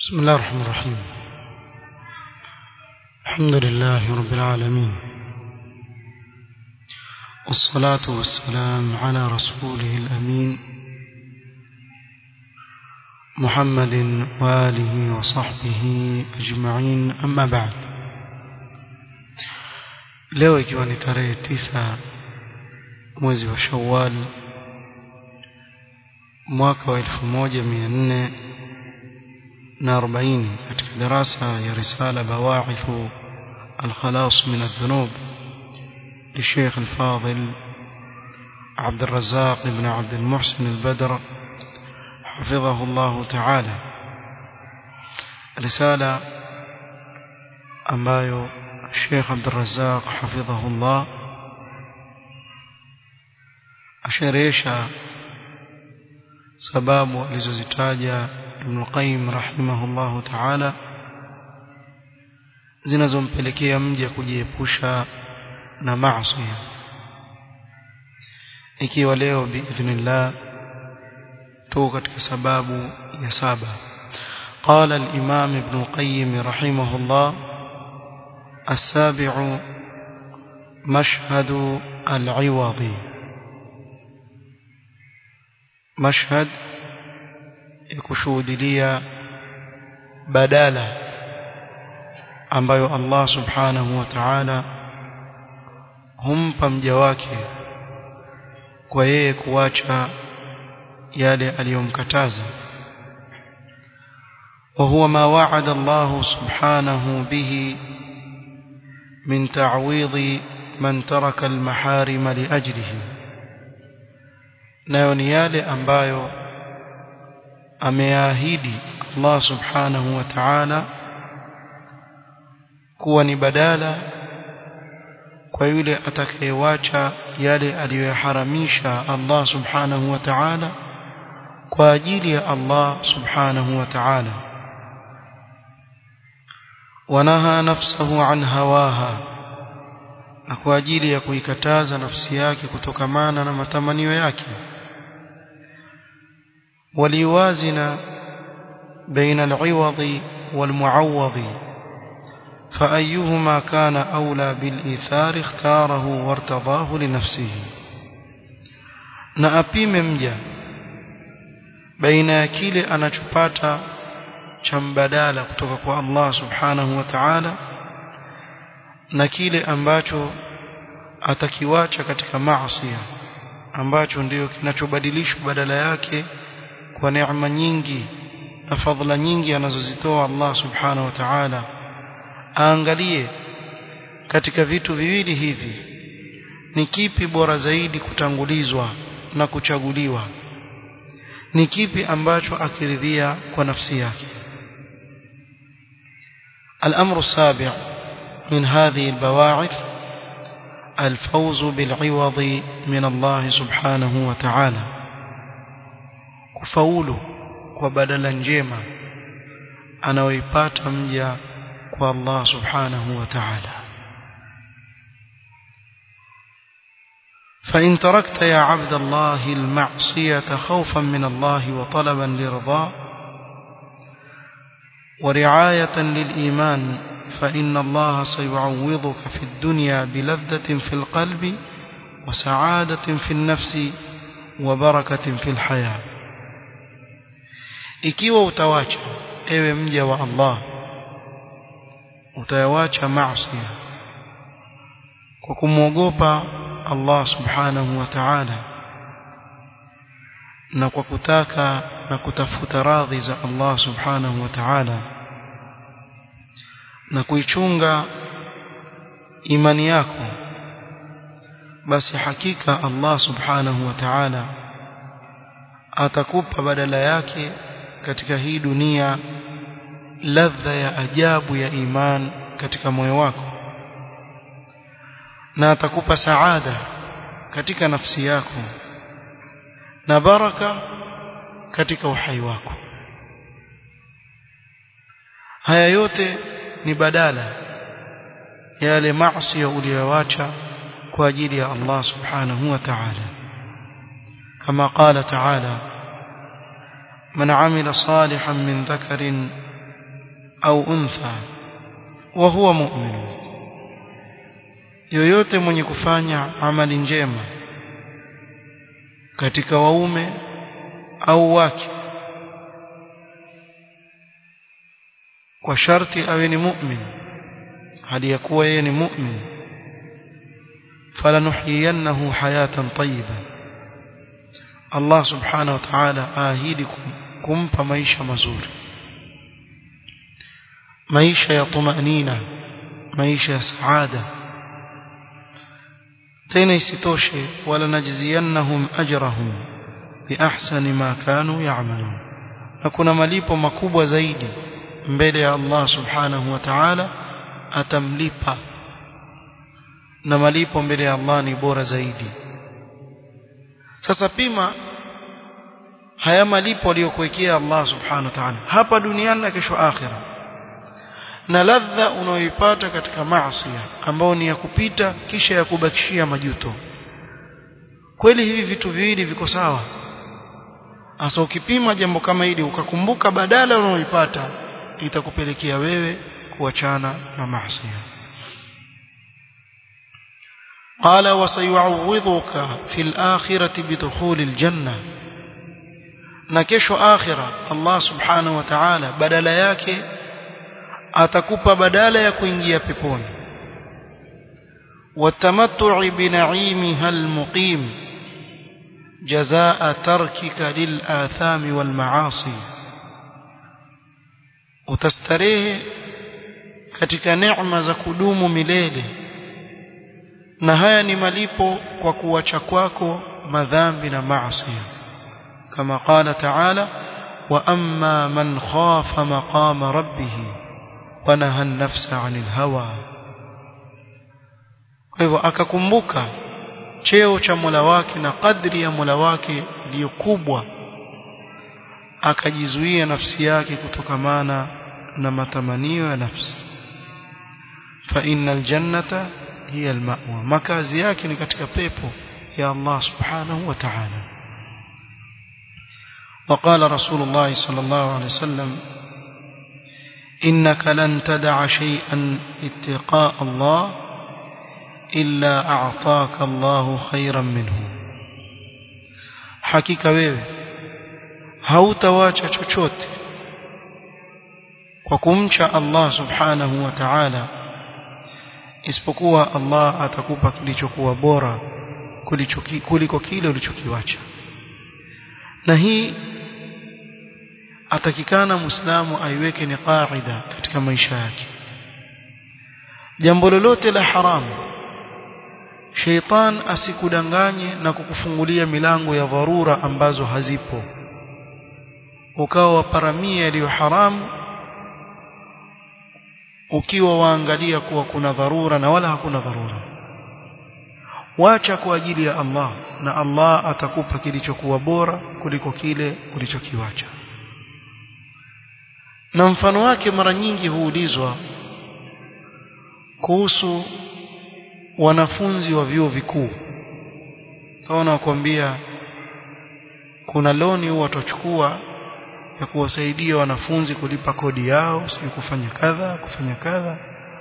بسم الله الرحمن الرحيم الحمد لله رب العالمين والصلاة والسلام على رسوله الأمين محمد وآله وصحبه أجمعين أما بعد leo ikiwa ni tarehe tisa mwezi wa shawal mwaka wa elfu moja mia nne na arobaini katika darasa ya risala bawahithu alkhalas min aldhunub للشيخ الفاضل عبد الرزاق بن عبد المحسن البدر حفظه الله تعالى رسالة ambayo Sheikh Abdul Razzaq hafidhahullah asherehesha sababu alizozitaja Ibn Qayyim rahimahullah ta'ala zinazompelekea mja kujiepusha na maasi ikiwa leo biidhnillah tu katika sababu ya saba قال الإمام ابن القيم رحمه الله السابع مشهد العوض مشهد يكشودليا بدالا ambayo Allah subhanahu wa ta'ala humpa mja wake kwa yeye kuacha yale aliyomkataza وهو ما وعد الله سبحانه به من تعويض من ترك المحارم لأجله nayo ni yale ambayo ameahidi Allah subhanahu wa ta'ala kuwa ni badala kwa yule atakayewacha yale aliyoharamisha Allah subhanahu wa ta'ala kwa ajili ya Allah subhanahu wa ta'ala wanaha nafsahu an hawaha na kwa ajili ya kuikataza nafsi yake kutokamana na matamanio yake waliwazina baina al-iwadhi wal-muawwadhi فأيهما كان أولى بالإيثار اختاره وارتضاه لنفسه na apime mja baina ya kile anachopata cha mbadala kutoka kwa Allah subhanahu wa ta'ala na kile ambacho atakiwacha katika maasi ambacho ndiyo kinachobadilishwa badala yake kwa neema nyingi na fadhila nyingi anazozitoa Allah subhanahu wa ta'ala aangalie katika vitu viwili hivi ni kipi bora zaidi kutangulizwa na kuchaguliwa ni kipi ambacho akiridhia kwa nafsi yake الأمر السابع من هذه البواعث الفوز بالعوض من الله سبحانه وتعالى كفاول وبدلا njema anaoipata mja kwa Allah subhanahu wa ta'ala فإن تركت يا عبد الله المعصية خوفا من الله وطلبا لرضاه ورعاية للإيمان فإن الله سيعوضك في الدنيا بلذة في القلب وسعادة في النفس وبركة في الحياة ikiwa utawacha ewe mja wa Allah utayawacha maasi kwa kumwogopa Allah subhanahu wa ta'ala na kwa kutaka na kutafuta radhi za Allah subhanahu wa ta'ala na kuichunga imani yako basi hakika Allah subhanahu wa ta'ala atakupa badala yake katika hii dunia ladha ya ajabu ya iman katika moyo wako na atakupa saada katika nafsi yako na baraka katika uhai wako haya yote ni badala ya yale maasi uliyowacha kwa ajili ya Allah subhanahu wa ta'ala kama qala ta'ala من عمل صالحا من ذكر au untha wa huwa mu'min yoyote mwenye kufanya amali njema katika waume au wake kwa sharti awe ni mu'min hali ya kuwa yeye ni mu'min falanuhyiyannahu hayatan tayyiba Allah subhanahu wa ta'ala aahidi kumpa maisha mazuri maisha ya tumanina maisha ya saada tena isitoshe wala najziyannahum ajrahum biahsani ma kanu ya'malun na kuna malipo makubwa zaidi mbele ya Allah subhanahu wa ta'ala atamlipa na malipo mbele ya Allah ni bora zaidi sasa pima haya malipo aliyokuwekea Allah subhanahu wa ta'ala hapa duniani na kesho akhira na ladha unayoipata katika maasi ambao ni ya kupita kisha ya kubakishia majuto kweli hivi vitu viwili viko sawa hasa ukipima jambo kama hili ukakumbuka badala unayoipata itakupelekea wewe kuachana na maasi قال وسيعوضك في الآخرة بدخول الجنة na kesho akhira Allah subhanahu wa ta'ala badala yake atakupa badala ya kuingia peponi watamattu'i bina'imiha almuqim jazaa tarkika lilathami walmaasi utastarehe katika neema za kudumu milele na haya ni malipo kwa kuacha kwako madhambi na maasi kama qala ta'ala wa amma man khafa maqama rabbih wa naha an-nafsa 'anil hawa kwa hivyo akakumbuka cheo cha Mola wake na kadri ya Mola wake iliyo kubwa akajizuia nafsi yake kutokamana na matamanio ya nafsi fa innal jannata hiya almawa makazi yake ni katika pepo ya Allah subhanahu wa ta'ala وقال رسول الله صلى الله عليه وسلم إنك لن تدع شيئا اتقاء الله إلا أعطاك الله خيرا منه حقيقة wewe hautawacha chochote kwa kumcha Allah subhanahu wa ta'ala isipokuwa Allah atakupa kilichokuwa bora kuliko kile ulichokiwacha na hii atakikana muislamu aiweke ni qaida katika maisha yake jambo lolote la haramu sheitan asikudanganye na kukufungulia milango ya dharura ambazo hazipo ukawa waparamia yaliyo haramu ukiwa waangalia kuwa kuna dharura na wala hakuna dharura wacha kwa ajili ya Allah na Allah atakupa kilichokuwa bora kuliko kile ulichokiwacha na mfano wake mara nyingi huulizwa kuhusu wanafunzi wa vyuo vikuu taona wakwambia kuna loni huwa watachukua ya kuwasaidia wanafunzi kulipa kodi yao sio kufanya kadha kufanya kadha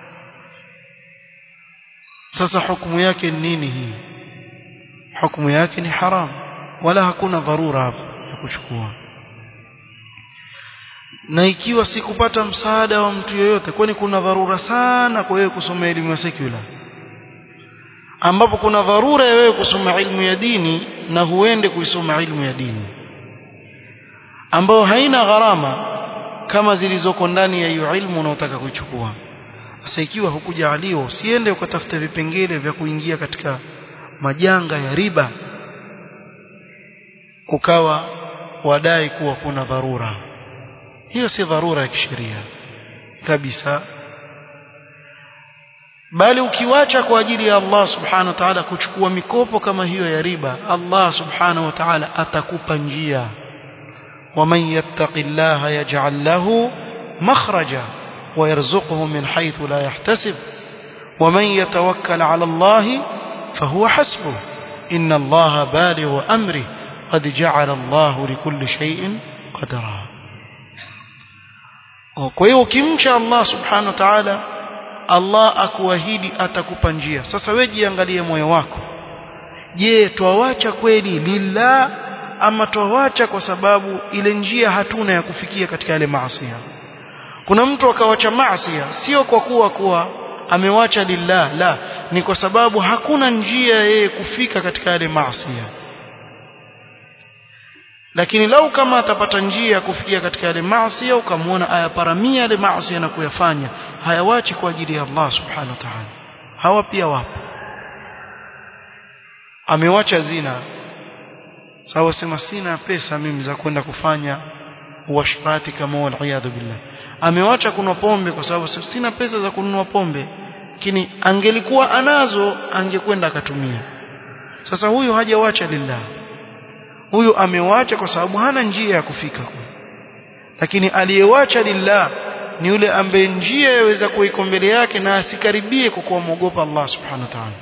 sasa hukumu yake ni nini hii hukumu yake ni haram wala hakuna dharura hapo ya kuchukua na ikiwa sikupata msaada wa mtu yoyote kwani kuna dharura sana kwa wewe kusoma elimu ya secular ambapo kuna dharura ya wewe kusoma ilmu ya dini na huende kuisoma ilmu ya dini ambayo haina gharama kama zilizoko ndani ya hiyo ilmu unaotaka kuichukua sasa ikiwa hukujaliwa usiende ukatafuta vipengele vya kuingia katika majanga ya riba ukawa wadai kuwa kuna dharura hiyo si dharura ya kisheria kabisa bali ukiwacha kwa ajili ya Allah subhanahu wa ta'ala kuchukua mikopo kama hiyo ya riba Allah subhanahu wa ta'ala atakupa njia ومن يتق الله يجعل له مخرجا ويرزقه من حيث لا يحتسب ومن يتوكل على الله فهو حسبه إن الله بالغ أمره قد جعل الله لكل شيء قدرا kwa hiyo ukimcha Allah subhanahu wa ta'ala Allah akuahidi atakupa njia sasa wewe jiangalie moyo wako je twawacha kweli lillah ama twawacha kwa sababu ile njia hatuna ya kufikia katika yale maasi kuna mtu akawacha maasi sio kwa kuwa kuwa amewacha lillah la ni kwa sababu hakuna njia yeye kufika katika yale maasi lakini lau kama atapata njia ya kufikia katika yale maasi ukamwona ayaparamia yale maasi na kuyafanya hayawachi kwa ajili ya Allah subhanahu wa ta'ala hawa pia wapo amewacha zina sawa sema sina pesa mimi za kwenda kufanya uashrati kama waliyadhu billah amewacha kununua pombe kwa sababu sina pesa za kununua pombe lakini angelikuwa anazo angekwenda akatumia sasa huyu hajawacha lillah huyu amewacha kwa sababu hana njia ya kufika kule lakini aliyewacha lillah ni yule ambaye njia yaweza kuiko mbele yake na asikaribie kwa kuogopa Allah subhanahu wa ta'ala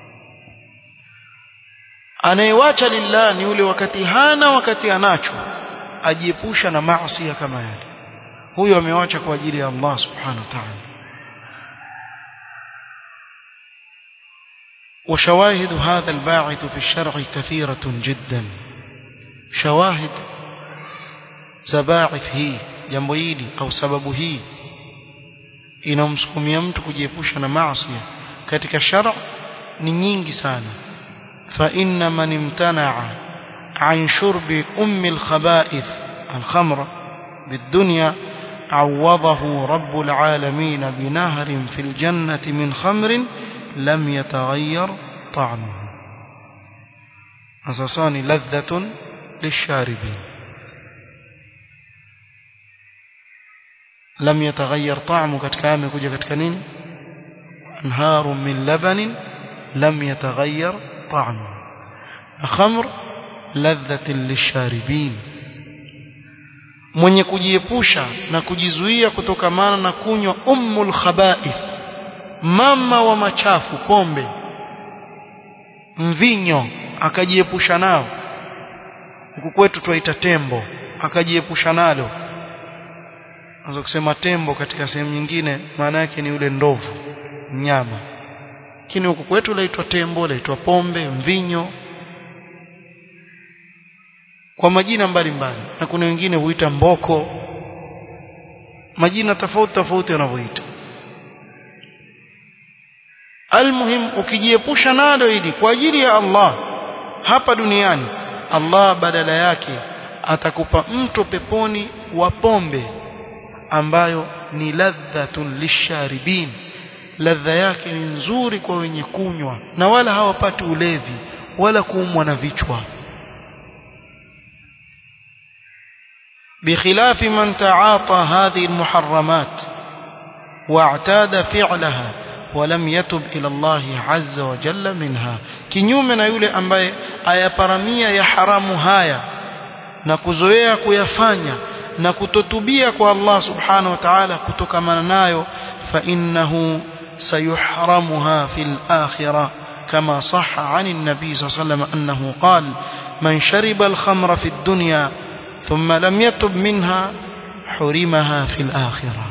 anayewacha lillah ni yule wakati hana wakati anacho ajiepusha na maasi kama yale huyo amewacha kwa ajili ya Allah subhanahu wa ta'ala وشواهد هذا الباعث في الشرع كثيرة جدا شواهد زباعث هي jambo hili au sababu hii inamsukumia mtu kujiepusha na maasi katika shara ni nyingi sana fa inna man imtana'a an shurbi ummi al-khaba'ith al-khamra bid-dunya عوضه رب العالمين بنهر في الجنة من خمر لم يتغير طعمه أساسان لذة للشاربين لم يتغير طعمه katika amekuja katika nini انهار من لبن لم يتغير طعمه خمر لذة للشاربين mwenye kujiepusha na kujizuia kutokamana na kunywa ummul khaba'ith mama wa machafu pombe mvinyo akajiepusha nao huku kwetu twaita tembo akajiepusha nalo Unaweza kusema tembo katika sehemu nyingine maana yake ni yule ndovu mnyama lakini huku kwetu laitwa tembo laitwa pombe mvinyo kwa majina mbalimbali mbali. na kuna wengine huita mboko majina tofauti tofauti wanavyoita almuhim ukijiepusha nalo hili kwa ajili ya Allah hapa duniani Allah badala yake atakupa mto peponi wa pombe ambayo ni ladhatun lisharibin ladha yake ni nzuri kwa wenye kunywa na wala hawapati ulevi wala kuumwa na vichwa بخلاف من تعاطى هذه المحرمات واعتاد فعلها ولم يتب إلى الله عز وجل منها kinyume na yule ambaye ayaparamia ya haramu haya na kuzoea kuyafanya na kutotubia kwa Allah subhanahu wa ta'ala kutokamana nayo fa innahu sayuhramuha fil akhirah كما صح عن النبي صلى الله عليه وسلم أنه قال من شرب الخمر في الدنيا ثم لم يتب منها حرمها في الآخرة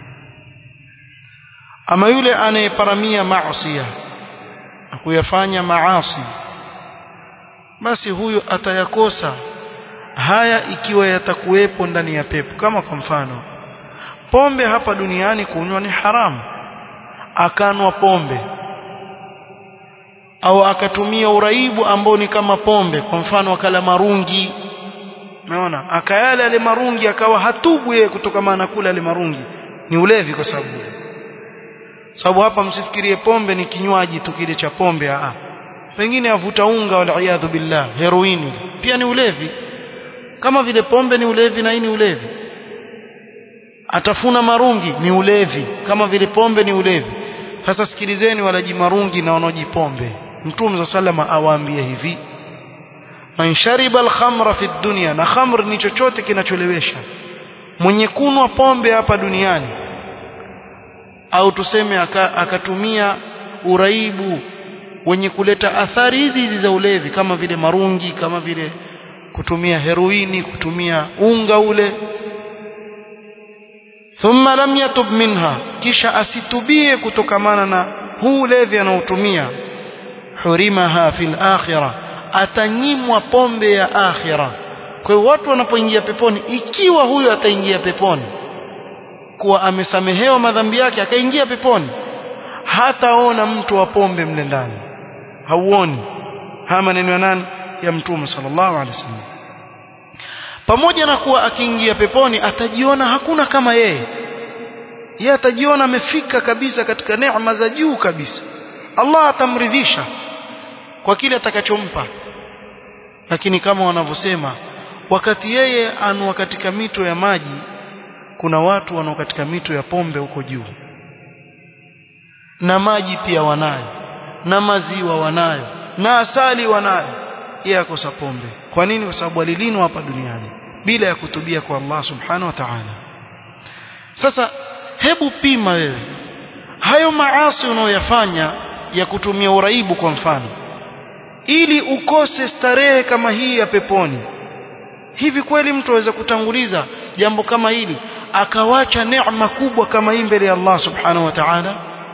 أما يولي أن يبرمي معصية kuyafanya maasi basi huyu atayakosa haya ikiwa yatakuwepo ndani ya pepo kama kwa mfano pombe hapa duniani kunywa ni haramu akanwa pombe au akatumia uraibu ambao ni kama pombe kwa mfano akala marungi umeona akayala yale marungi akawa hatubu yeye kutokana na kula yale marungi ni ulevi kwa sababu sababu hapa msifikirie pombe ni kinywaji tu kile cha pombe a pengine avuta unga wal iyadhu billah heroini pia ni ulevi kama vile pombe ni ulevi na hii ni ulevi atafuna marungi ni ulevi kama vile pombe ni ulevi sasa sikilizeni walaji marungi na wanaojipombe mtume sallama awaambie hivi man shariba al-khamra fi dunya na khamr ni chochote kinacholewesha mwenye kunwa pombe hapa duniani au tuseme akatumia uraibu wenye kuleta athari hizi hizi za ulevi kama vile marungi kama vile kutumia heroini kutumia unga ule thumma lam yatub minha kisha asitubie kutokamana na huu levi anaotumia hurimaha fil akhirah atanyimwa pombe ya akhira kwa hiyo watu wanapoingia peponi ikiwa huyo ataingia peponi kuwa amesamehewa madhambi yake akaingia peponi hataona mtu wa pombe mle ndani hauoni haya maneno ya nani ya mtume sallallahu alaihi wasallam pamoja na kuwa akiingia peponi atajiona hakuna kama yeye yeye atajiona amefika kabisa katika neema za juu kabisa Allah atamridhisha kwa kile atakachompa lakini kama wanavyosema wakati yeye anwa katika mito ya maji kuna watu wanao katika mito ya pombe huko juu na maji pia wanayo na maziwa wanayo na asali wanayo yeye akosa pombe kwa nini kwa sababu alilinwa hapa duniani bila ya kutubia kwa Allah subhanahu wa ta'ala sasa hebu pima wewe hayo maasi unayoyafanya ya kutumia uraibu kwa mfano ili ukose starehe kama hii ya peponi hivi kweli mtu aweza kutanguliza jambo kama hili akawacha neema kubwa kama hii mbele ya Allah subhanahu wa ta'ala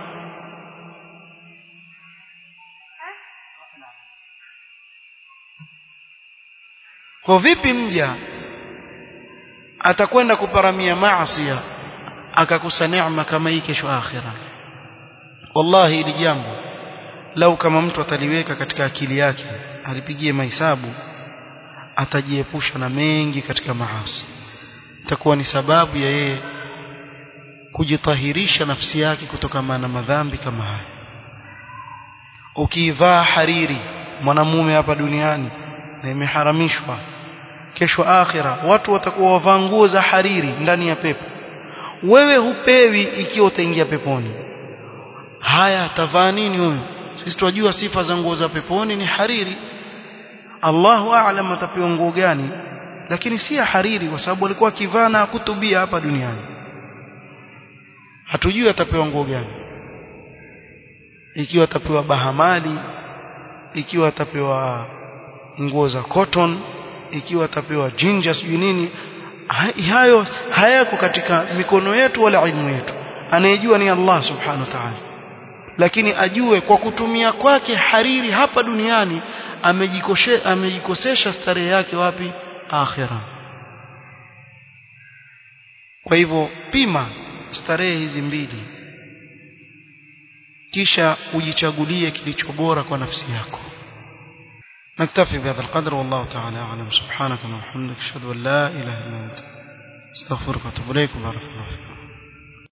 kwa vipi mja atakwenda kuparamia maasi akakosa neema kama hii kesho akhira wallahi hili jambo lau kama mtu ataliweka katika akili yake alipigie mahesabu atajiepusha na mengi katika maasi itakuwa ni sababu ya yeye kujitahirisha nafsi yake kutokana na madhambi kama haya ukivaa hariri mwanamume hapa duniani na imeharamishwa kesho akhira watu watakuwa wavaa nguo za hariri ndani ya pepo wewe hupewi ikiwa utaingia peponi haya atavaa nini huyu sisi tunajua sifa za nguo za peponi ni hariri Allahu a'lam atapewa nguo gani lakini si ya hariri kwa sababu alikuwa akivaa na kutubia hapa duniani hatujui atapewa nguo gani ikiwa atapewa bahamali ikiwa atapewa nguo za cotton ikiwa atapewa jinja sijui nini hayo hayako katika mikono yetu wala ilmu yetu anayejua ni Allah subhanahu wa ta'ala lakini ajue kwa kutumia kwake hariri hapa duniani amejikoshe amejikosesha starehe yake wapi akhira kwa hivyo pima starehe hizi mbili kisha ujichagulie kilicho bora kwa nafsi yako نكتفي بهذا القدر والله تعالى أعلم سبحانك اللهم وبحمدك أشهد أن لا إله إلا أنت استغفرك وأتوب إليك وبارك الله فيك